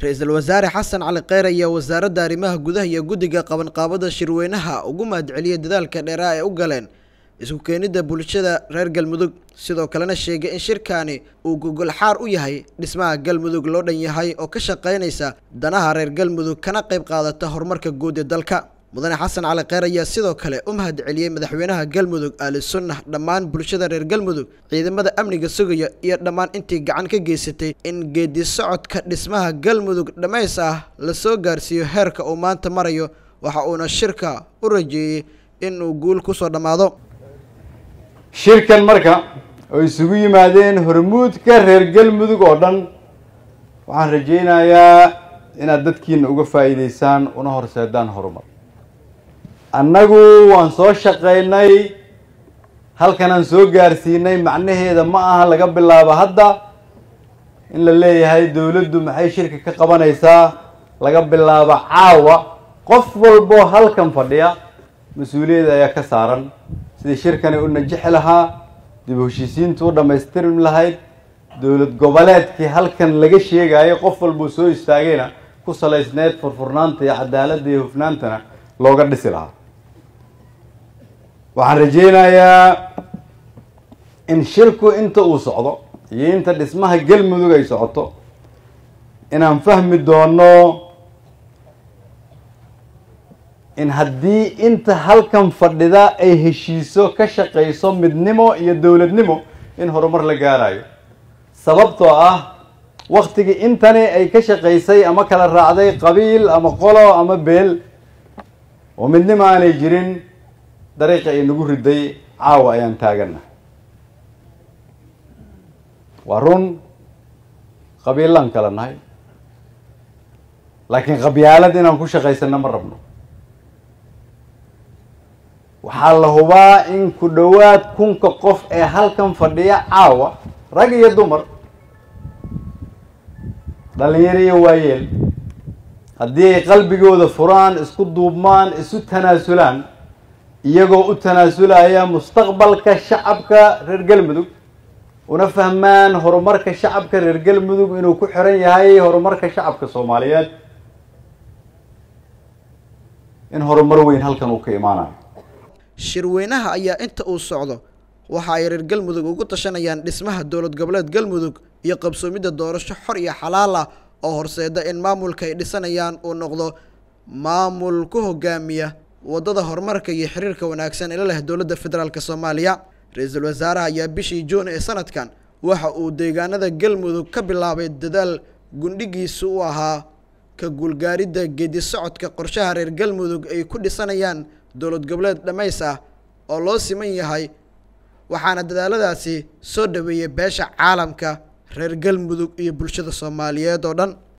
ra-iisul wasaare xasan cali kheyr ayaa wasaaradda arrimaha gudaha iyo guddiga qabanqaabada shirweynaha ugu mahadceliyay dadaalka dheeraa ay u galeen isku keenidda bulshada reer galmudug sidoo kalena sheegay in shirkaani uu gogol xaar u yahay dhismaha galmudug loo dhan yahay oo ka shaqaynaysa danaha reer galmudug kana qayb qaadata horumarka guud ee dalka mudane xasan cali kheyr ayaa sidoo kale u mahad celiyey madaxweynaha galmudug ali sunnah dhammaan bulshada reer galmudug ciidamada amniga sugaya iyo dhammaan intii gacan ka geysatay in geedi socodka dhismaha galmudug dhammays ah la soo gaarsiiyo heerka uu maanta marayo waxa uuna shirka u rajeeyey inuu guul kusoo dhammaado shirkan marka oo isugu yimaadeen hormuudka reer galmudug oo dhan waxaan rajaynayaa inaad dadkiina uga faa'iideysaan una horseedaan horumar annagu waan soo shaqaynay halkanaan soo gaarsiinay macnaheeda ma aha laga bilaabo hadda in la leeyahay dowladdu maxay shirka ka qabanaysaa laga bilaabo caawa qof walboo halkan fadhiya mas-uuliyadda ayaa ka saaran sidii shirkani u najixi lahaa dib u heshiisiintu u dhammaystirmi lahayd dowlad goboleedkii halkan laga sheegayo qof walbuu soo istaagayna ku salaysneyd furfurnaanta iyo cadaaladda iyo hufnaantana looga dhisi lahaa waxaan rajaynayaa in shirku inta uu socdo iyo inta dhismaha galmudug ay socoto inaan fahmi doono in haddii inta halkan fadhida ay heshiiso ka shaqayso midnimo iyo dowladnimo in horumar la gaarayo sababtoo ah waktigii intani ay ka shaqaysay ama kala raacday qabiil ama qolo ama beel oo midnimo aanay jirin dariiqa ay nagu riday caawa ayaan taagana waa run qabiilaan kala nahay laakiin qabyaalad inaan ku shaqaysano ma rabno waxaa la hubaa in ku dhowaad kunka qof ee halkan fadhiya caawa rag iyo dumar dhalinyaro iyo waayeel haddii ay qalbigooda furaan isku duubmaan isu tanaasulaan iyagoo u tanaasulaya mustaqbalka shacabka reer galmudug una fahmaan horumarka shacabka reer galmudug inuu ku xiran yahay horumarka shacabka soomaaliyeed in horumar weyn halkan uu ka imaanayo shirweynaha ayaa inta uu socdo waxa ay reer galmudug ugu tashanayaan dhismaha dowlad goboleed galmudug iyo qabsoomidda doorasho xor iyo xalaal ah oo horseeda in maamulka ay dhisanayaan uu noqdo maamul ku hogaamiya waddada horumarka iyo xiriirka wanaagsan ila leh dowladda federaalk soomaaliya ra-iisul wasaaraha ayaa bishii juun ee sanadkan waxa uu deegaanada galmudug ka bilaabay dadaal gundhigiisu u ahaa ka guulgaaridda geedi socodka qorshaha reer galmudug ay ku dhisanayaan dowlad goboleed dhammays ah oo loo siman yahay waxaana dadaaladaasi soo dhaweeyay beesha caalamka reer galmudug iyo bulshada soomaaliyeed oo dhan